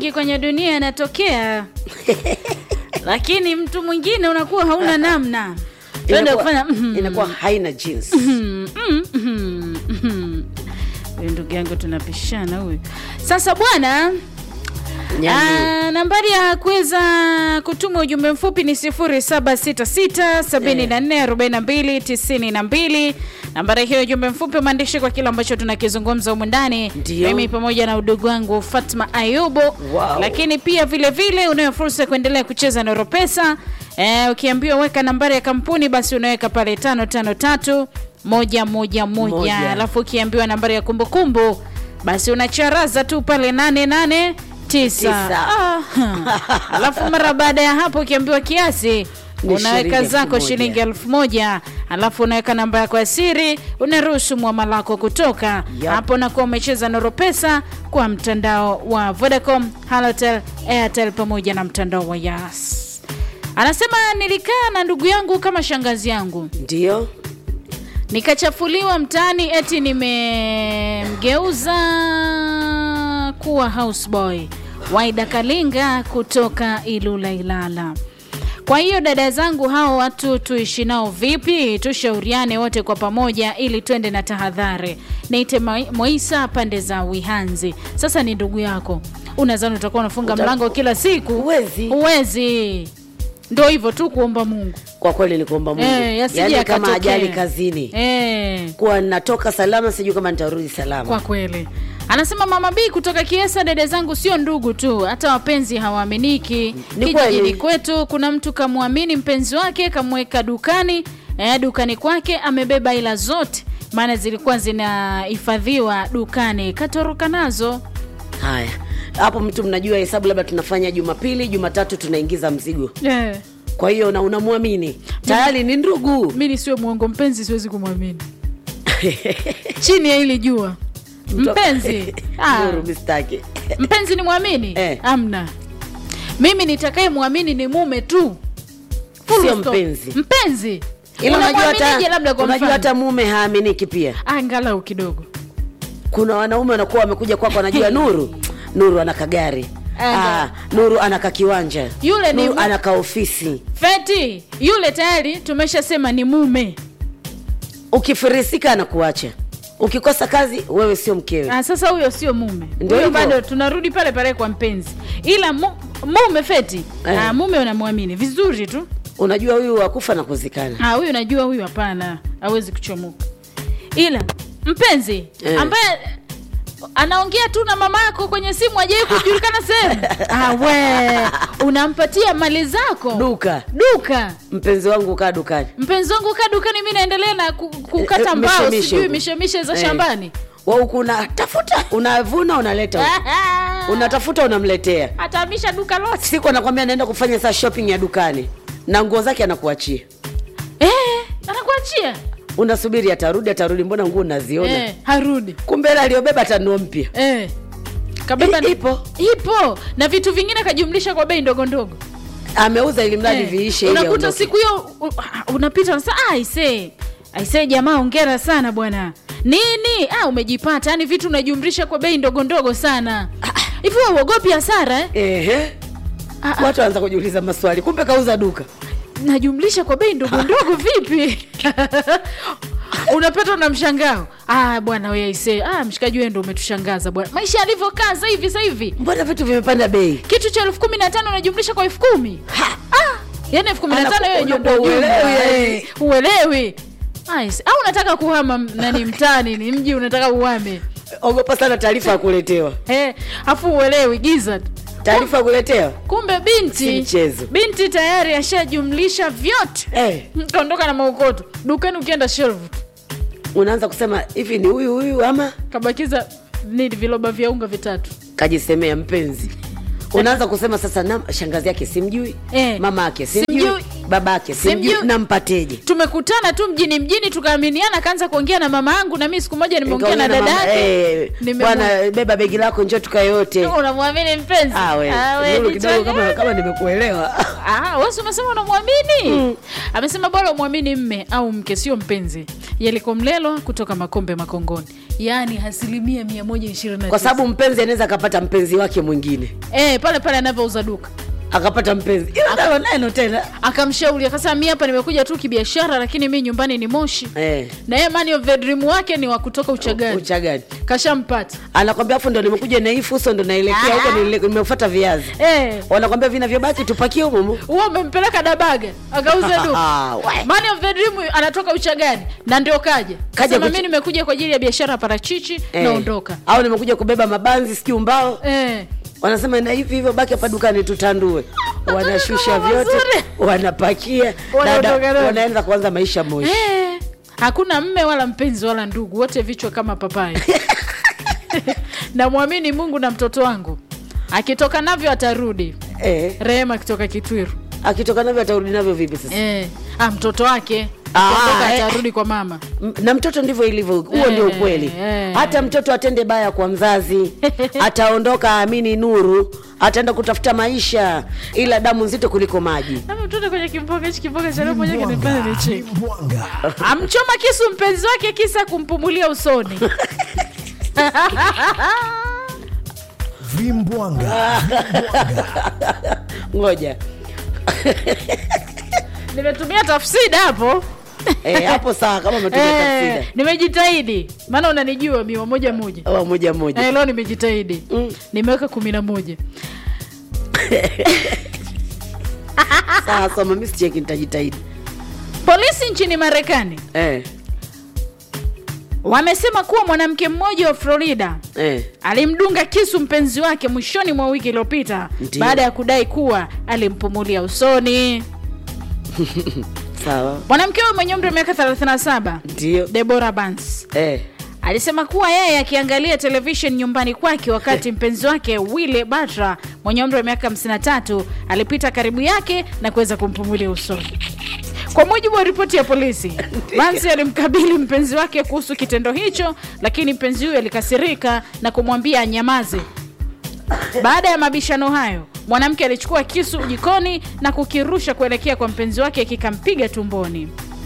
mengi kwenye dunia yanatokea lakini mtu mwingine unakuwa hauna namna Tuende Inakuwa- kufanya mhm, inakuwa haina jinsi mhm, mhm, mhm. Huyu ndugu yangu tunapishana huyu sasa bwana Nyani. Ah, nambari ya kuweza kutuma ujumbe mfupi ni 0766744292 nambari hiyo ujumbe mfupi maandishi kwa kile ambacho tunakizungumza humu ndani Ndio. mimi pamoja na udugu wangu fatma ayubu Wow. lakini pia vile vile unayo fursa ya kuendelea kucheza na ropesa eh, ukiambiwa weka nambari ya kampuni basi unaweka pale tano tano tatu moja moja moja Moja. alafu ukiambiwa nambari ya kumbukumbu basi unacharaza tu pale nane nane tisa Tisa. Ah, hmm. alafu mara baada ya hapo ukiambiwa kiasi Ni unaweka shilingi zako elfu moja. shilingi elfu moja alafu unaweka namba yako ya siri unaruhusu mwamala wako kutoka Yup. hapo nakuwa umecheza noro pesa kwa mtandao wa vodacom halotel airtel pamoja na mtandao wa yas anasema nilikaa na ndugu yangu kama shangazi yangu ndio nikachafuliwa mtaani eti nimemgeuza kuwa houseboy waida kalinga kutoka ilula ilala kwa hiyo dada zangu hao watu tuishi nao vipi tushauriane wote kwa pamoja ili twende na tahadhari niite Moi- moisa pande za wihanzi sasa ni ndugu yako unazani utakuwa unafunga Uta- mlango kila siku Huwezi. huwezi ndo hivyo tu kuomba mungu kwa kweli ni kuomba mungu Eh, yasije yaani kama yakatokea. ajali kazini Eh. kuwa natoka salama sijui kama nitarudi salama kwa kweli anasema mama b kutoka kiesa dada zangu sio ndugu tu hata wapenzi hawaaminiki Ni kijijini kweli. kwetu kuna mtu kamwamini mpenzi wake kamweka dukani eh, dukani kwake amebeba ila zote maana zilikuwa zinahifadhiwa dukani katoroka nazo haya hapo mtu mnajua hesabu labda tunafanya jumapili jumatatu tunaingiza mzigo yeah. kwa hiyo na unamwamini tayari ni ndugu mi nisiwe mwongo mpenzi siwezi kumwamini chini ya ili jua mpenzi ah, Nuru mistaki mpenzi ni mwamini Eh. amna mimi nitakaye mwamini ni mume tu Full Sio stop. mpenzi. mpenzi ila unajua Unamwaminije hata labda kwa unajua mfano? hata mume haaminiki pia angalau kidogo kuna wanaume wanakuwa wamekuja kwako wanajua nuru nuru ana kagari Anga. ah, nuru ana kakiwanja Yule ni nuru mu- ana kaofisi feti yule tayari tumeshasema ni mume ukifirisika anakuacha ukikosa kazi wewe sio mkewe ah, sasa huyo sio mume Ndio huyo hivyo. bado tunarudi pale pale kwa mpenzi ila mu, mume feti Eh. ah, mume unamwamini vizuri tu unajua huyu wakufa na kuzikana Ah, huyu najua huyu hapana hawezi kuchomoka ila mpenzi Eh. ambaye anaongea tu na mama yako kwenye simu ajai kujulikana sehemu ah, we unampatia mali zako duka duka mpenzi wangu kaa dukani mpenzi wangu kaa dukani mi naendelea na ku- Eh, kukata eh, mbao mishemishe sijui huko. mishemishe za Eh. shambani wauku unatafuta unavuna unaleta huku. unatafuta unamletea atahamisha duka lote siku anakwambia anaenda kufanya saa shopping ya dukani na nguo zake anakuachia eh, anakuachia unasubiri atarudi atarudi mbona nguo unaziona eh, harudi kumbe ile aliyobeba tanua mpya eh. kabeba I- ipo. ipo na vitu vingine kajumlisha kwa bei ndogo ndogo ameuza ili mradi Eh, viishe ili unakuta aondoke. siku hiyo u- unapita unasema "Ah, aisee aisee jamaa ongera sana bwana nini ah, umejipata yani vitu unajumlisha kwa bei ndogo ndogo sana hivi wewe uogopi hasara eh? Ehe. Ah, ah, watu wanaanza kujiuliza maswali kumbe kauza duka najumlisha kwa bei ndogo ndogo vipi unapata na mshangao ah, bwana we aisee ah, mshikaji wewe ndo umetushangaza bwana maisha yalivyokaa sasa hivi sasa hivi mbona vitu vimepanda bei kitu cha elfu kumi na tano unajumlisha kwa elfu kumi ah, yani elfu kumi na tano Anaku- hiyo ndio unakuwa jumla. uelewi, Eh, yani. uelewi Nice. au unataka kuhama m- nani mtani ni mji unataka uhame ogopa sana taarifa ya kuletewa Eh, afu uelewi giza tu. taarifa ya kuletewa kumbe Si binti mchezo. binti tayari ashajumlisha vyote eh, kaondoka na maukoto dukani ukienda shelf unaanza kusema hivi ni huyu huyu ama kabakiza nini viloba vya unga vitatu kajisemea mpenzi unaanza kusema sasa na shangazi yake simjui Eh. mama yake simjui Simjui. babake simjui Simjui. nampateje tumekutana tu mjini mjini tukaaminiana kaanza kuongea na mama yangu na mimi siku moja nimeongea na Nikaongea dada mama, yake eh, Nimemwa- bwana beba begi lako njoo tukae yote unamwamini mpenzi Ah, we, Ah, we, Nuru ni kidogo chanya. kama, kama nimekuelewa Ah, wewe si umesema unamwamini amesema bora umwamini mme au mke sio mpenzi yaliko mlelwa kutoka makombe makongoni yaani asilimia mia moja ishirini na kwa tisa. sababu mpenzi anaweza akapata mpenzi wake mwingine eh, pale pale anavyouza duka akapata mpenzi ila nalo neno tena akamshauri akasema mi hapa nimekuja tu kibiashara lakini mi nyumbani ni moshi eh, na yeye man of the dream wake ni wa kutoka uchagani uchagani kashampata anakwambia afu ndo nimekuja na hii fuso ndo naelekea huko nile- nimefuata viazi eh, wanakwambia vinavyobaki tupakie humo huo umempeleka dabaga akauza duka Ah, we. Man of the dream anatoka uchagani na ndio kaja Kaja kasema kuch- mi nimekuja kwa ajili ya biashara ya parachichi Eh. naondoka au nimekuja kubeba mabanzi sijui mbao eh. wanasema na hivi hivyo baki hapa dukani tutandue wanashusha Mambo vyote mazuri. wanapakia Wanaondoka dada nayo. wanaanza kuanza maisha moshi Eh. hakuna mme wala mpenzi wala ndugu wote vichwa kama papai namwamini mungu na mtoto wangu akitoka navyo atarudi eh, rehema akitoka kitwiru akitoka navyo atarudi navyo vipi sasa eh. ah, mtoto wake Ah, akiondoka eh. atarudi kwa mama M- na mtoto ndivyo ilivyo huo Eh, ndio ukweli eh. hata mtoto atende baya kwa mzazi ataondoka aamini nuru ataenda kutafuta maisha ila damu nzito kuliko maji Ama mtoto kwenye kimboga hichi kimboga cha leo moja kinifanya nicheke Vimbwanga. amchoma kisu mpenzi wake kisa kumpumulia usoni Vimbwanga. ngoja nimetumia tafsida hapo eh, hapo sawa kama umetumia Eh, tafsida nimejitahidi maana unanijua miwa moja moja Awa moja moja Eh, leo nimejitahidi Mm. nimeweka kumi na moja sawa soma mi sicheki nitajitahidi polisi nchini marekani eh, wamesema kuwa mwanamke mmoja wa florida eh. alimdunga kisu mpenzi wake mwishoni mwa wiki iliyopita Ndiyo. baada ya kudai kuwa alimpumulia usoni sawa mwanamke huyo mwenye umri wa miaka 37 ndio debora bans eh. alisema kuwa yeye akiangalia televishen nyumbani kwake wakati mpenzi wake wille batra mwenye umri wa miaka 53 alipita karibu yake na kuweza kumpumulia usoni kwa mujibu wa ripoti ya polisi bansi alimkabili mpenzi wake kuhusu kitendo hicho lakini mpenzi huyo alikasirika na kumwambia anyamaze baada ya mabishano hayo mwanamke alichukua kisu jikoni na kukirusha kuelekea kwa mpenzi wake kikampiga tumboni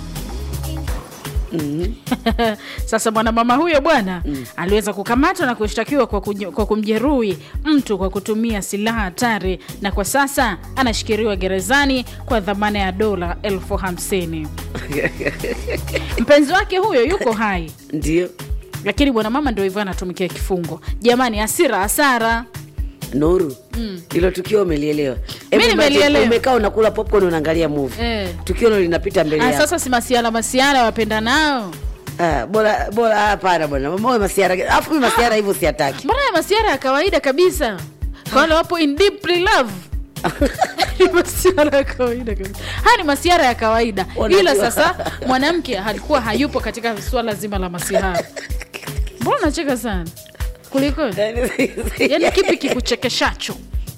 sasa mwanamama huyo bwana mm. aliweza kukamatwa na kushtakiwa kwa, kuj- kwa kumjeruhi mtu kwa kutumia silaha hatari na kwa sasa anashikiliwa gerezani kwa dhamana ya dola elfu hamsini mpenzi wake huyo yuko hai ndio lakini bwanamama ndio hivyo anatumikia kifungo jamani hasira hasara nuru hilo tukio umelielewa Hebu Mi imagine, nimelielewa. umekaa unakula popcorn unaangalia movie Eh. tukio hilo linapita mbele Ah, yako sasa si masiara masiara wapenda nao Ah, bora bora hapana bwana mama masiara alafu mimi masiara hivyo siataki mbona ya masiara ya kawaida kabisa kwa wale wapo in deeply love Ni masiara ya kawaida kabisa haya ni masiara ya kawaida Unajua. ila sasa mwanamke alikuwa hayupo katika suala zima la masihara mbona unacheka sana kuliko yani kipi kikuchekeshacho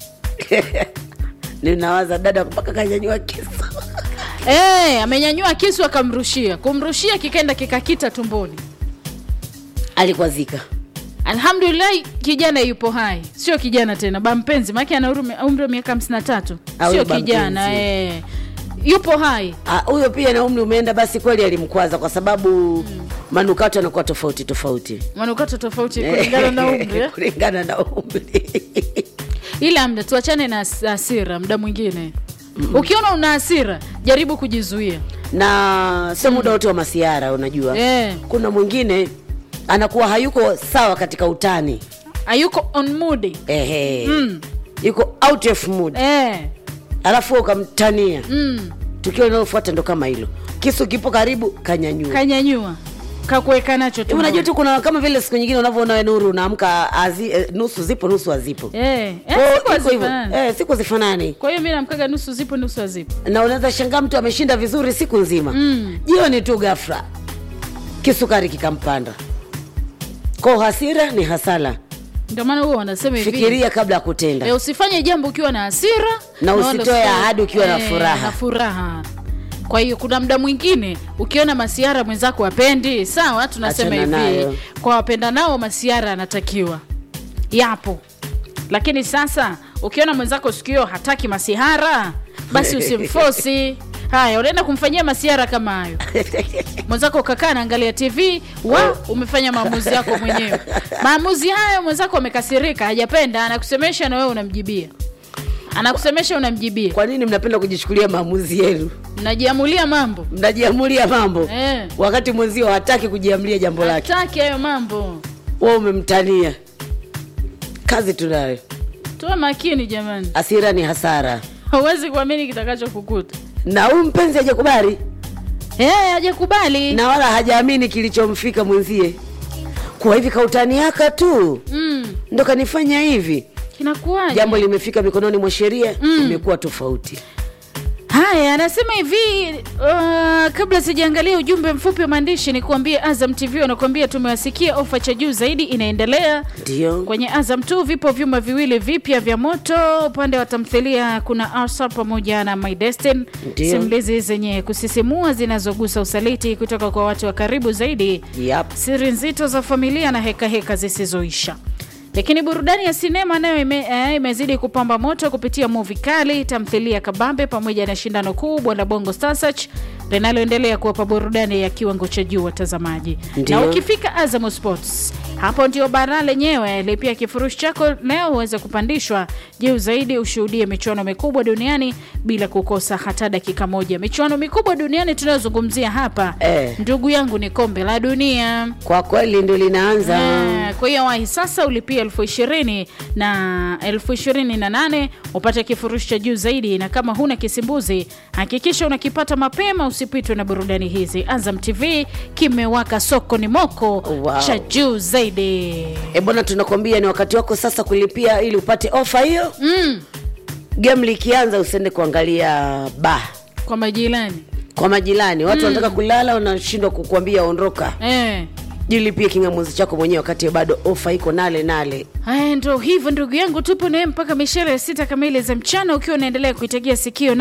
ninawaza dada mpaka kanyanyua kisu hey, amenyanyua kisu akamrushia kumrushia kikaenda kikakita tumboni alikwazika alhamdulillah kijana yupo hai sio kijana tena bampenzi maake ana umri- umri wa miaka hamsini na tatu Ah, sio huyo kijana bampenzi. eh. yupo hai Ah, huyo pia na umri umeenda basi kweli alimkwaza kwa sababu manukato yanakuwa tofauti tofauti manukato tofauti kulingana na umri eh. kulingana na umri ila mda tuachane na has- hasira mda mwingine ukiona una hasira jaribu kujizuia na sio muda wote wa masiara unajua Eh. kuna mwingine anakuwa hayuko sawa katika utani ayuko on mood Ehe. Mm. yuko out of mood eh. alafu wewe ukamtania mm. tukio linalofuata ndo kama hilo kisu kipo karibu kanyanyua kanyanyua kakuweka nacho Hivi tu unajua tu kuna kama vile siku nyingine unavyoona we nuru unaamka azi- eh, nusu zipo nusu hazipo eh. eh, Kwa hiyo siku iko hivyo. hazifanani. Eh, siku zifanani kwa hiyo mi namkaga nusu zipo nusu hazipo na unaweza shangaa mtu ameshinda vizuri siku nzima Mm. jioni tu gafra kisukari kikampanda ko hasira ni hasara ndio maana huo wanasema hivi fikiria kabla ya kutenda e, usifanye jambo ukiwa na hasira Na wala usitoe usifanye- ahadi ukiwa na eh, furaha. na furaha kwa hiyo kuna mda mwingine ukiona masiara mwenzako apendi sawa tunasema Achana hivi nayo. kwa wapenda nao masiara anatakiwa yapo lakini sasa ukiona mwenzako sikio hataki masihara basi usimfosi haya unaenda kumfanyia masiara kama hayo mwenzako ukakaa naangalia tv wa umefanya maamuzi yako mwenyewe maamuzi hayo mwenzako amekasirika hajapenda anakusemesha na wewe unamjibia anakusemesha unamjibia kwa nini mnapenda kujichukulia maamuzi yenu mnajiamulia mambo mnajiamulia mambo Eh. wakati mwenzio hataki kujiamulia jambo lake hataki hayo mambo wa umemtania kazi tunayo tuwe makini jamani asira ni hasara hauwezi kuamini kitakacho kukuta na huyu mpenzi hajakubali Eh, hajakubali na wala hajaamini kilichomfika mwenzie kwa hivi kautaniaka tu mm. ndo kanifanya hivi kinakuwaje jambo limefika mikononi mwa sheria imekuwa tofauti haya anasema hivi uh, kabla sijaangalia ujumbe mfupi wa maandishi ni kuambie azam tv wanakuambia tumewasikia ofa cha juu zaidi inaendelea ndio kwenye azam tu vipo vyuma viwili vipya vya moto upande wa tamthilia kuna arsa pamoja na my destin Ndio. simulizi zenye kusisimua zinazogusa usaliti kutoka kwa watu wa karibu zaidi yap siri nzito za familia na hekaheka heka zisizoisha lakini burudani ya sinema nayo ime, eh, imezidi kupamba moto kupitia muvi kali tamthilia kabambe pamoja na shindano kubwa la bongo Star Search linaloendelea kuwapa burudani ya kiwango cha juu watazamaji Ndio. na ukifika azam sports hapo ndio bara lenyewe lipia kifurushi chako leo uweze kupandishwa juu zaidi ushuhudie michuano mikubwa duniani bila kukosa hata dakika moja michuano mikubwa duniani tunayozungumzia hapa Eh. ndugu yangu ni kombe la dunia kwa kweli ndo linaanza Eh, kwa hiyo wahi sasa ulipia elfu ishirini na elfu ishirini na nane upate kifurushi cha juu zaidi na kama huna kisimbuzi hakikisha unakipata mapema usipitwe na burudani hizi azam tv kimewaka soko ni moko Wow. cha juu zaidi e bwana tunakwambia ni wakati wako sasa kulipia ili upate ofa hiyo mm, game likianza usiende kuangalia ba kwa majirani kwa majirani watu wanataka kulala wanashindwa kukuambia ondoka eh. jilipie kingamuzi chako mwenyewe wakati bado ofa iko nale nale Haya, ndo hivyo ndugu yangu, tupo naye mpaka mishare ya sita kamili za mchana, ukiwa unaendelea kuitegea sikio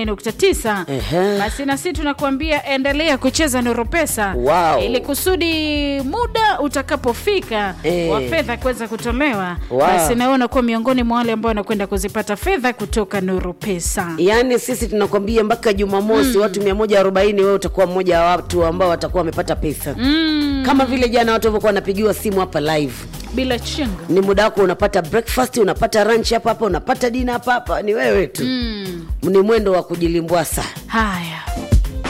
88.9. Ehe. Basi na sisi tunakuambia endelea kucheza Noro Pesa Wow. ili kusudi muda utakapofika Eh. wa fedha kuweza kutolewa, Wow. basi naona kuwa miongoni mwa wale ambao wanakwenda kuzipata fedha kutoka Noro Pesa. yaani sisi tunakwambia mpaka jumamosi watu 140 wewe utakuwa mmoja wa watu ambao watakuwa wamepata pesa Mm, kama vile jana watu walivyokuwa wanapigiwa simu hapa live bila chinga ni muda wako unapata breakfast unapata lunch hapa hapa unapata dina hapa hapa ni wewe tu mm. ni mwendo wa kujilimbwasa Haya,